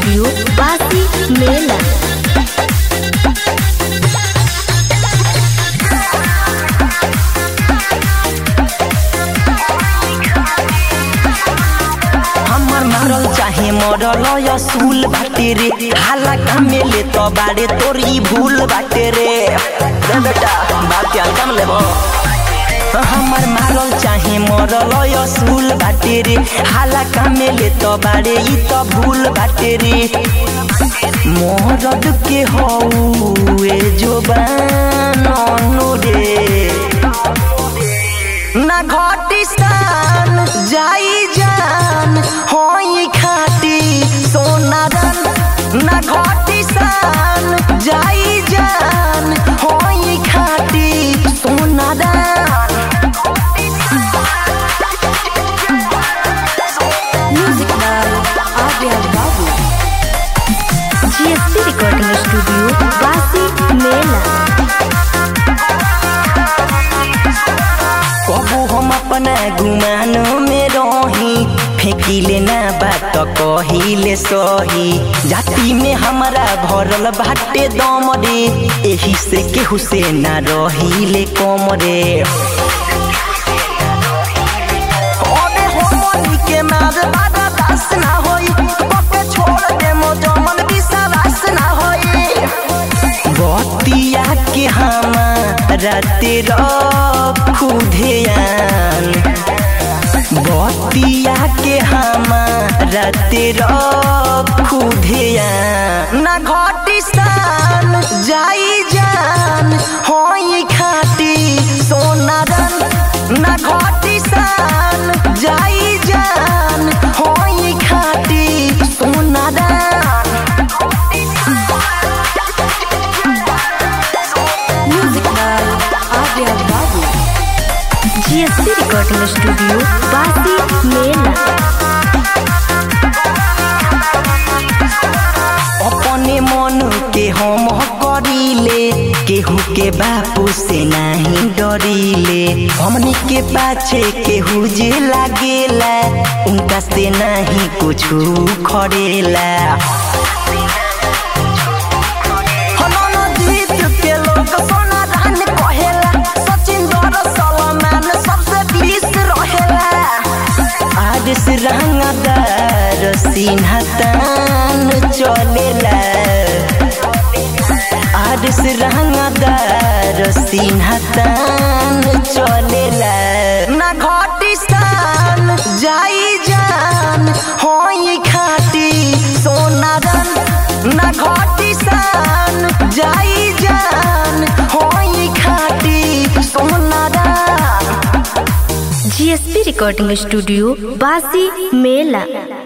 studio बासी मेला हमर मारल चाहे मरल असूल बाटे रे हाला कामे ले तो बाड़े तोर ई भूल बाटे रे रे बेटा बात के अंकम लेबो हमर मारल चाहे मरल असूल बाटे रे हाला कामे ले तो बाड़े ई तो भूल बाटे रे मरद के हौए जोबान रे ना घटी सान जाई जान होई खाटी सोना रन ना घटी सान जाई जान होई खाटी सोना रन music by Arya Babu GSP recording studio बासी मेला कबू हम अपना गुमान में रही फेंकिले ना बात कहिले सही जाति में हमारा भरल बाटे दम रे एही से केहू से ना रहिले कम रे अबे होमनी के मार बादा दास ना होई बके छोड़ दे मो जमन विश्वास ना होई बतिया के हमारा तेरा खुदेयान बतिया के हमारा तेरा खुदेयान ना घटी सान जाई जान होई खाटी सोना रन ना घटी सान जाई जान होई खाटी सोना रन music by Arya Babu GSP recording studio बासी मेला अपने मन के हम करीले केहू के बापू से नहीं डरीले हमनी के पाछे केहू जे लागेला उनका से नहीं कुछ खड़ेला हनन जीत के लोग सोना दान कहेला सचिन दर सलमान सबसे बीस रहेला आज से रंगदार सिन्हा तान चलेला आज से रंगदार सिन्हा तान चलेला ना घटी सान जाई जान होई खाटी सोना रन ना घटी सान जाई जान होई खाटी सोना रन जीएसपी रिकॉर्डिंग स्टूडियो बासी मेला